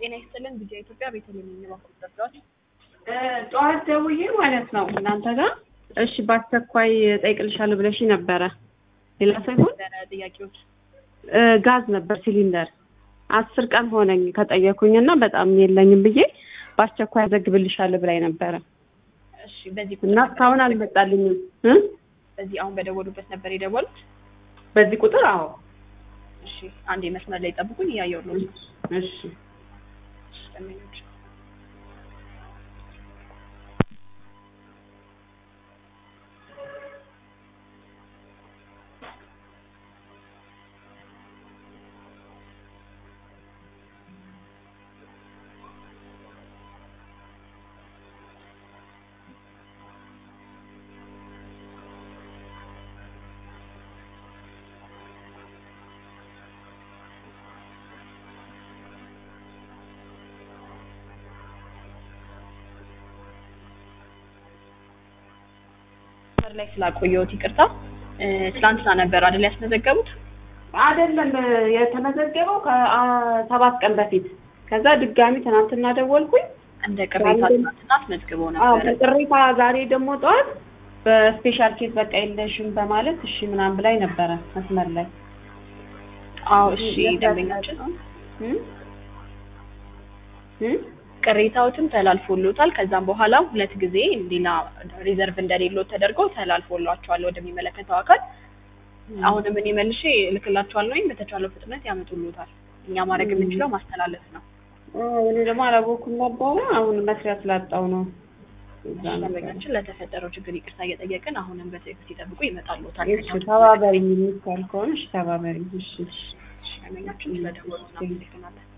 ጤና ይስጥልን ቪዲዮ ኢትዮጵያ ቤተልሔም የሚባኩ ጠብዳዎች ጠዋት ደውዬ ማለት ነው እናንተ ጋር እሺ በአስቸኳይ ጠይቅልሻለሁ ብለሽ ነበረ። ሌላ ሰው ይሆን ጥያቄዎች እ ጋዝ ነበር ሲሊንደር አስር ቀን ሆነኝ ከጠየኩኝ እና በጣም የለኝም ብዬ በአስቸኳይ አዘግብልሻለሁ ብላኝ ነበረ እሺ በዚህ እና ቁጥር እስካሁን አልመጣልኝም እ በዚህ አሁን በደወሉበት ነበር የደወሉት በዚህ ቁጥር አዎ እሺ አንዴ መስመር ላይ ጠብቁኝ እያየሁ ነው እሺ ደንበኞች መስመር ላይ ስላቆየሁት ይቅርታ እ ትላንትና ነበር አይደል ያስመዘገቡት አይደለም የተመዘገበው ከሰባት ቀን በፊት ከዛ ድጋሚ ትናንትና ደወልኩኝ እንደ ቅሬታ ትናንትና አስመዝግበው አዎ ነበረ ከቅሬታ ዛሬ ደግሞ ጠዋት በስፔሻል ኬዝ በቃ የለሽም በማለት እሺ ምናምን ብላኝ ነበረ መስመር ላይ አዎ እሺ ደንበኛችን እ እ ቅሬታዎትም ተላልፎሎታል ከዛም በኋላ ሁለት ጊዜ ሌላ ሪዘርቭ እንደሌለው ተደርጎ ተላልፎላቸዋል ወደሚመለከተው አካል አሁንም እኔ መልሼ እልክላቸዋለሁ ወይም በተቻለው ፍጥነት ያመጡሎታል እኛ ማድረግ የምንችለው ማስተላለፍ ነው አዎ እኔ ደግሞ አላወኩም ነበረ አሁን መስሪያ ስላጣው ነው እዛ ነበር። ደንበኛችን ለተፈጠረው ችግር ይቅርታ እየጠየቅን አሁንም በትዕግስት ይጠብቁ ይመጣሎታል እሺ ተባበሪኝ የሚባል ከሆነ እሺ ተባበሪኝ እሺ ደንበኛችን ስለደወሉ እናመሰግናለን